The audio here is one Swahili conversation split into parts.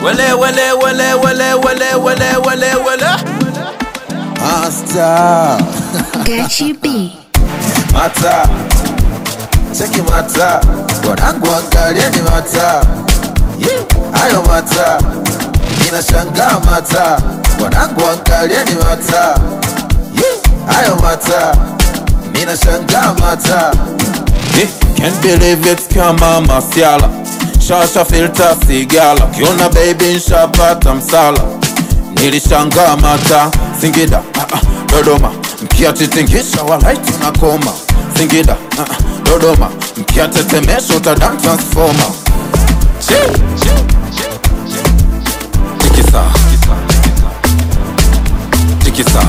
wele wele wele wele wele wele wele wele Master Gachi B. mata cheki mata wanangu angalieni mata Ye, hayo mata inashangaa mata wanangu angalieni mata Ye, hayo mata minashangaa mata Eh, Can't believe it kama masiala shasha filter sigala kiona baby nshapata msala nilishangaa mata Singida ah, ah, Dodoma mkiatitingisha walai tunakoma Singida ah, ah, Dodoma mkiatetemesha utadam transformer Chi, chi, tikisa tikisa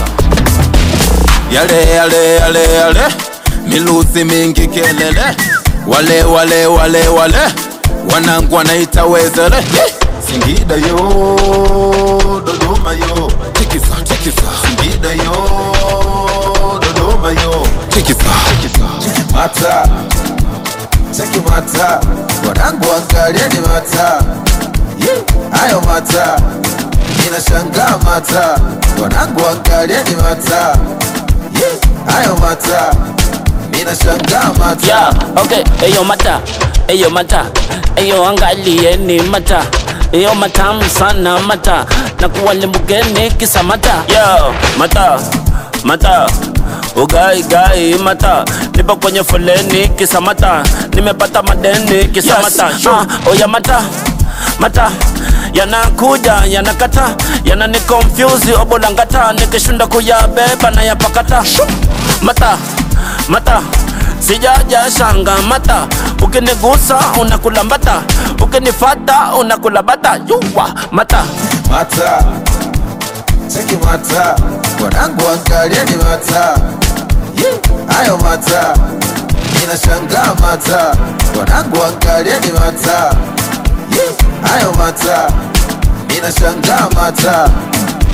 yale yale yale yale miluzi mingi kelele wale wale wale wale wanangu wanaita wezele Ye! Singida yo Dodoma yo tikisa tikisa Singida yo Dodoma yo tikisa mata cheki mata wanangu angalieni mata Ye, hayo mata inashangaa mata wanangu angalieni mata Ye, hayo mata minashangaa mata Yeah, okay, eyo mata, eyo mata, eyo angalieni mata Eyo matamu sana mata na kuwalimbukeni kisa mata Yo, mata, mata Ugai gai mata Nipo kwenye foleni kisa mata Nimepata madeni kisa Yes, mata sure. Ah, Oya mata, mata yanakuja yanakata yanani confuse obolangata nikishunda kuyabeba na yapakata mata mata sijaja shanga mata ukinigusa unakula mbata ukinifata unakula bata yuwa mata mata cheki mata wanangu angalieni mata Ye, hayo mata inashangaa mata wanangu angalieni mata Ye, hayo mata inashangaa mata